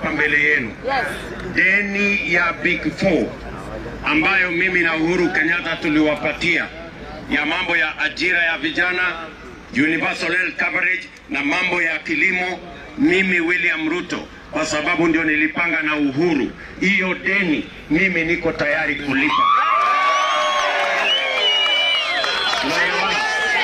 hapa mbele yenu deni ya Big Four ambayo mimi na Uhuru Kenyatta tuliwapatia ya mambo ya ajira ya vijana, universal health coverage na mambo ya kilimo, mimi William Ruto, kwa sababu ndio nilipanga na Uhuru, hiyo deni mimi niko tayari kulipa. Unaelewana?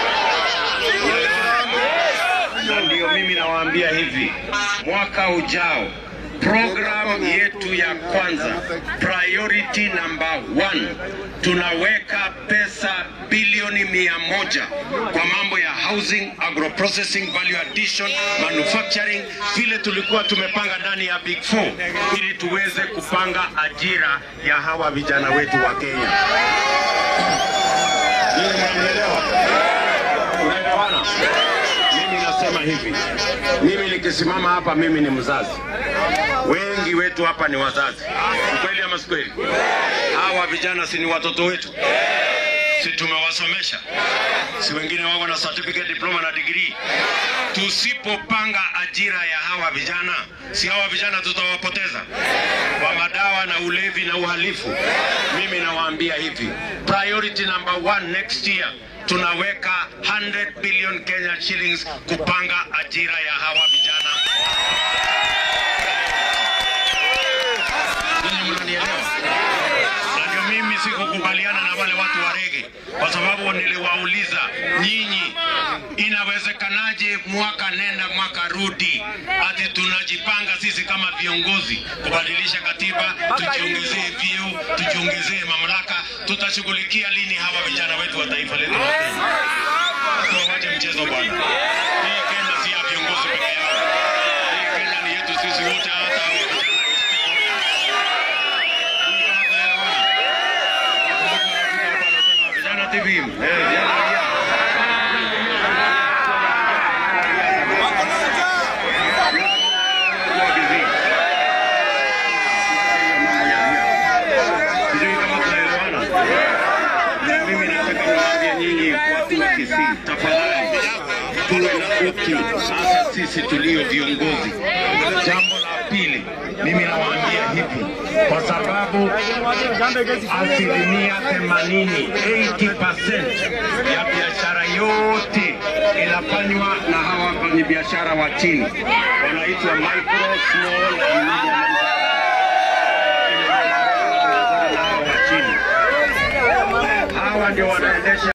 na ndio mimi nawaambia hivi, mwaka ujao program yetu ya kwanza, priority number one, tunaweka pesa bilioni mia moja kwa mambo ya housing, agroprocessing, value addition, manufacturing, vile tulikuwa tumepanga ndani ya Big Four, ili tuweze kupanga ajira ya hawa vijana wetu wa Kenya. Nyinyi mnanielewa? Unaelewana? Mimi nasema hivi, mimi nikisimama hapa, mimi ni mzazi, wengi wetu hapa ni wazazi. Ukweli ama si kweli? Hawa vijana si ni watoto wetu? Si tumewasomesha? Si wengine wako na certificate, diploma na degree? Tusipopanga ajira ya hawa vijana, si hawa vijana tutawapoteza kwa madawa na ulevi na uhalifu. Mimi nawaambia hivi, priority number one next year tunaweka 100 billion Kenya shillings kupanga ajira ya hawa vijana. Ninyi mnanielewa? Na ndio mimi sikukubaliana na wale watu wa rege, kwa sababu niliwauliza nyinyi, inawezekanaje mwaka nenda mwaka rudi, ati tunajipanga sisi kama viongozi kubadilisha katiba, tujiongezee vyeo, tujiongezee mamlaka, tutashughulikia lini hawa vijana wetu wa taifa letu la Kenya? Tuwache mchezo bwana. Hii Kenya si ya viongozi peke yao. Hii Kenya ni yetu sisi wote, hata hawa vijana Vijana TV. Eh, vijana Sijui kama tunaelewana. Mimi nataka niwaambie nyinyi watu wa Kisii, tafadhali tuwe na utu, hasa sisi tulio viongozi. Jambo la pili, mimi nawaambia hivi, kwa sababu asilimia 80 80% ya biashara yote inafanywa na hawa wafanyabiashara wa chini, wanaitwa micro, small and medium hawa wa chini. Hawa ndio wanaendesha